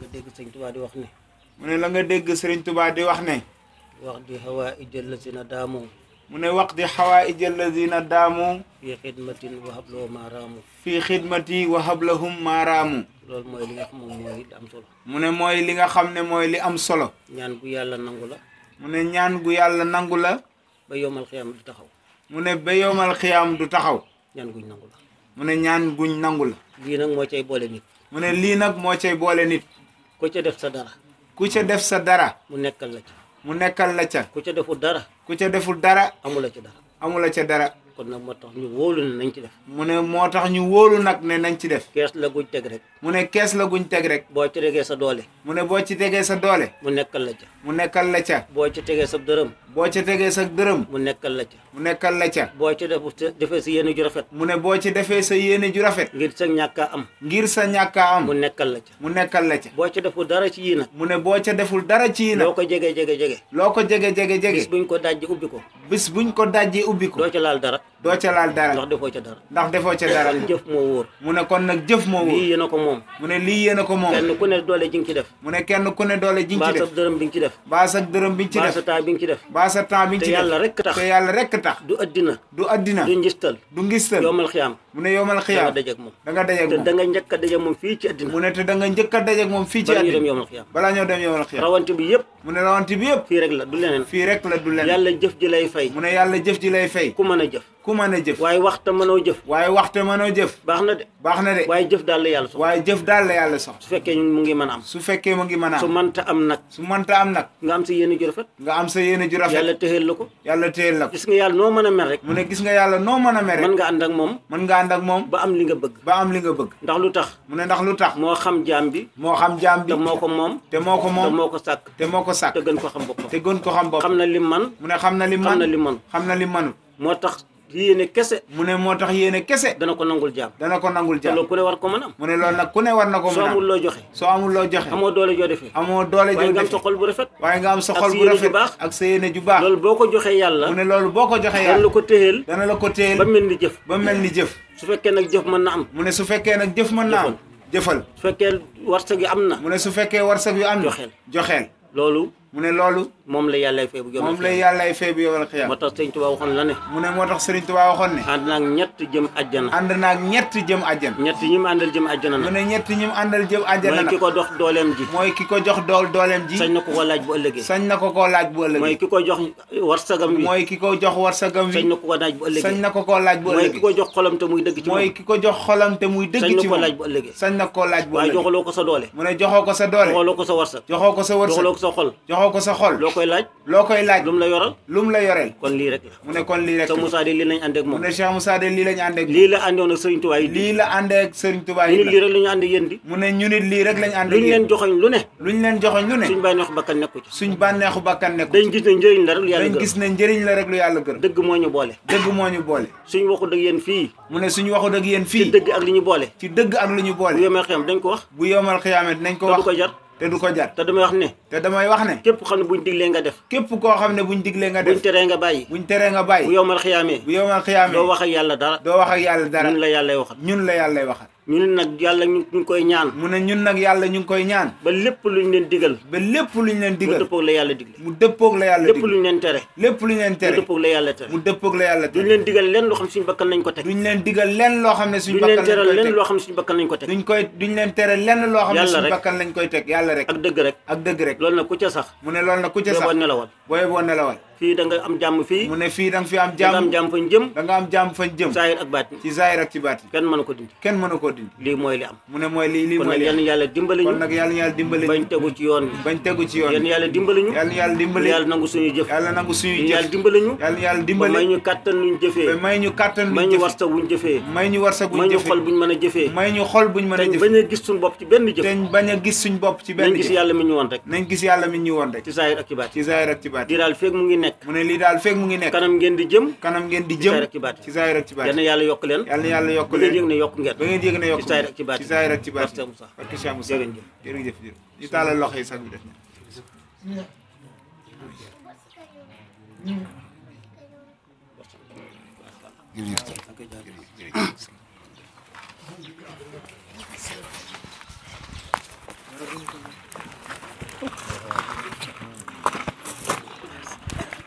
nga dégg sëñ Tuubaa di wax ne mu ne la nga dégg Sëriñ Tuubaa di wax ne wax di hawaa ijal la si na daamoo mu ne waqti xawaaij alladina daamu fii xidmatin wa habloo maaraamu fi xidmati wa hablahum maaraamu loolu mooy li nga xam moom mooy li am solo mu ne mooy li nga xam ne mooy li am solo ñaan gu yàlla nangu la mu ne ñaan gu yàlla nangu la ba yomal xiyam du taxaw mu ne ba yowmal xiyaam du taxaw ñaan guñ nangu la mu ne ñaan guñ nangu la lii nag moo cay boole nit mu ne lii nag moo cay boole nit ku ca def sa dara ku ca def sa dara mu nekkal la ca mu nekkal la ca ku ca deful dara ku ca deful dara amula ca dara amula ca dara kon nag moo tax ñu wóolu ne nañ ci def mu ne moo tax ñu wóolu nag ne nañ ci def kees la guñ teg rek mu ne kees la guñ teg rek boo ci tegee sa doole mu ne boo ci tegee sa doole mu nekkal la ca mu nekkal la ca boo ci tegee sa dërëm boo ca tegee sa dërëm mu nekkal la ca mu nekkal la ca boo ci defu defee si yéene ju rafet mu ne boo ci defee sa yéene ju rafet ngir sa ñàkk a am ngir sa ñàkkaa am mu nekkal la ca mu nekkal la ca boo ci defu dara ci yii nag mu ne boo ca deful dara ci yi loo nag ko jege jege jege loo ko jege jege bis jege buñ ko dajji ubbi ko bis buñ ko dajji ubbi ko doo ca laal dara doo ca laal dara ndax defoo ca dara ndax defoo ca dara kon jëf moo wóor mu ne kon nag jëf moo wóor lii yéen a ko moom mu ne lii yéen a ko moom kenn ku ne doole ji nga ci def mu ne kenn ku ne doole ji nga mbaa ci sa def dërëm bi nga ci def baa sa dërëm bi nga ci mbaa def sa temps bi nga ci def baa sa temps bi nga te ci def yàlla rek tax te yàlla rekk tax du addina du addina du njistal du ngistal yoomal xiyaam mu ne yowmal da nga xiyaam dajeeg moom da nga dajeeg te moom da nga njëkk a dajeeg moom fii ci addina mu ne te da nga njëkk a dajeeg moom fii ci bala ñu dem addina yoomal xiyaam balaa ñoo dem yowmal xiyaam rawante bi yëpp mu ne rawante bi yëpp fii rek la du leneen fii rek la du leen yàlla jëf ji lay fay mu ne yàlla jëf ji lay fay ku mën a jëf ku mën a jëf waaye waxta mënoo jëf waaye waxte mënoo jëf baax na de baax na de waaye jëf daal la yàlla soxla waaye jëf daal la yàlla soxla su fekkee ñu mu ngi mën a am su fekkee mu ngi mën a su am mënta am nag su mënta am nag nga am si yéene ju rafet nga am sa yéene ju rafet yàlla téxeel la ko yàlla téyel la ko gis nga yàlla noo mën a mel rek mu ne gis nga yàlla noo mën a mere mën nga ànd ak moom mën nga ànd ak moom ba am li nga bëgg ba am li nga bëgg ndax lu tax mu ne ndax lu tax moo xam jaam bi moo xam jaam bi te moo ko moom te moo ko te moom moo ko sàkk te moo ko sàkk te gën ko xam boppam te gën ko xam bopp xam na lim man mu ne xam na li xam man na li man xam na li manut moo tax yéene kese mu ne moo tax yéene kese dana ko nangul jaam dana ko nangul te jaam loolu ku ne war ko mën a am mu ne loolu nag ku ne war na ko soo mën a amul am loo joxe soo amul loo joxe amoo doole joo defee amoo doole waaye joo nga am def sa xol bu rafet waaye nga am sa ak xol sa bu yéene ju rafet baax. ak sa yéene ju baax loolu boo ko joxee yàlla mu ne loolu boo ko joxee dana la yàlla ko téyeel dana la ko téyel ba mel ni jëf ba mel ni jëf su fekkee nag jëf mën na am mu ne su fekkee nag jëf mën naa am jëfal su fekkee warsa gi am na mu ne su fekkee warsak yu am na Joxeel. joxeel loolu mu ne loolu moom la yàlla fay bu jom moom lay yàllay fay bi yowal xiyaam moo tax sëñ Tuubaa waxoon la ne mu ne moo tax Serigne Touba waxoon ne ànd naag ñett jëm àjjana ànd naag ñett jëm àjjan ñett ñi mu àndal jëm àjjana mu nag ne ñett ñi mu àndal jëm àjjana mooy ki nag ko dox dooleem ji mooy ki ko jox dool dooleem ji sañ na ko ko laaj bu ëllëgee sañ na ko koo laaj bu mooy ëllëgee ki ko jox warsagam wi mooy ki ko jox warsagam sañ wi na ko ko laaj bu sañ ëllëgee na ko koo laaj bu mooy ki ëllëgee ko jox xolam te muy dëgg ci mooy moom ki ko jox xolam te muy sañ dëgg na ci ko moom laaj bu ëllëgee sañ na koo laaj bu waaye ëllëgee joxaloo ko sa doole mu ne joxoo ko sa doole joxaloo ko sa warsag joxoo ko sa wërsëg joxaloo ko sa xol joxoo ko sa xol loo koy laaj loo koy laaj lu mu la yoral lu mu la yoreel kon lii rek la mu ne kon lii rek te Moussa de lii lañ ànd ak mu moom ne Cheikh Moussa de lii lañu ànd ak lii la àndoon ak Sëriñ Tuubaa yi lii la àndee ak Serigne Touba ñu yi nit lii rek la ñu ànd ak yéen di mu ne ñu nit lii rek lañu ànd lu ak ñu yéen leen joxoñ lu ne luñ leen joxoñ lu ne suñ bàyyi wax bakkan nekku ci suñ bànneexu bakkan nekku dañ gis ne njëriñ la rek lu yàlla dañ gërëm gis ne njëriñ la rek lu yàlla gërëm dëgg moo ñu boole dëgg moo ñu boole suñ waxu dëgg yéen fii mu ne suñu waxu dëgg yéen ci fii dëgg ak li ñu boole ci dëgg ak lu ñu bu boole yemee xam dañ ko wax bu yomal xiyaame dinañ ko te du wax ko jar te du ko jar te damay wax ne te damay wax ne képp xam ne buñ diglee nga def képp koo xam ne buñ diglee nga buñ def teree nga bàyyi buñ teree nga bu bàyyi yomal xiyaamee bu yomal xiyaame doo wax ak yàlla dara doo wax ak yàlla dara ñun la yàlla waxat ñun la yàllay waxal ñun nag yàlla ñu ñu ngi koy ñaan mu ne ñun nag yàlla ñu ngi koy ñaan ba lépp luñ leen digal ba lépp luñ leen mu digal dëppoog la yàlla digle mu dëppoog la yàlla lépp digal luñ leen tere lépp luñ leen mu tere dëppoog la yàlla tere mu dëppoog la yàlla duñ tere leen digal leen loo xam suñu bakkan nañ ko teg duñ leen digal lenn loo xam ne suñ duñ leen bakkan teral lañ koy leen teg loo xam suñu bakkan nañ ko teg duñ koy duñ leen tere lenn loo xam ne Yàlla suñ rek. bakkan lañ koy teg yàlla rek ak dëgg rek ak dëgg rek loolu nag ku ca sax mu ne loolu nag ku ca boo sax nelawal booy boo nelawal fii da nga am jàmm fii mu ne fii da nga fi am da nga am jàmm jàmm fañ jëm da nga am jàmm fañ jëm saayir ak baat ci zaahir ak ci baatin kenn mënu ko dindi kenn mënu koo dindi lii mooy li am mu ne mooy lii lii kon mooy nag li yal na yàlla dimbali kon ñu nag yàlla na yàlla dimbali bañ ñu tegu ci yoon bi bañ tegu ci yoon yal na yàlla dimbali ñu yàlla na yàlla dimbali yàlla nangu suñu jëf yàlla nangu suñuy yàlla jëf dimbali ñu yàlla na yàlla ba dimbali may ñu kàttan luñ ba jëfee may ñu kàttan may buñ ñu jëfe warsa wuñ jëfee may ñu warsa buñ may ñu jëfe xol buñ mën a jëfee may ñu xol buñ mën a te jëfe bañ a gis suñu bopp ci benn jëf te bañ a gis suñ bopp ci benn nañ gis jëf yàlla mi ñu woon rek nañ gis yàlla mi ñu woon rek ci saayir ak ci baat ci zaahir ak ci baatin di daal feeg mu ngi nekk mu ne lii daal fekk mu ngi nekk kanam ngeen di jëm kanam ngeen di ci jëm zaahir ak ci baatin ci zaahir ak ci yal baatin na yàlla yokk leen yàlla na yàlla yokk ba ngeen leen yëg ne yokk ngeen ba ngeen yëg ne yokk ci zaahir ak ci baatin ci zaahir ak ci Barke baatin Moussa barke Cheikh Moussa jërëjëf jërëjëf jërëjëf ñu taalal loxo yi sax bi def na dara duñ ko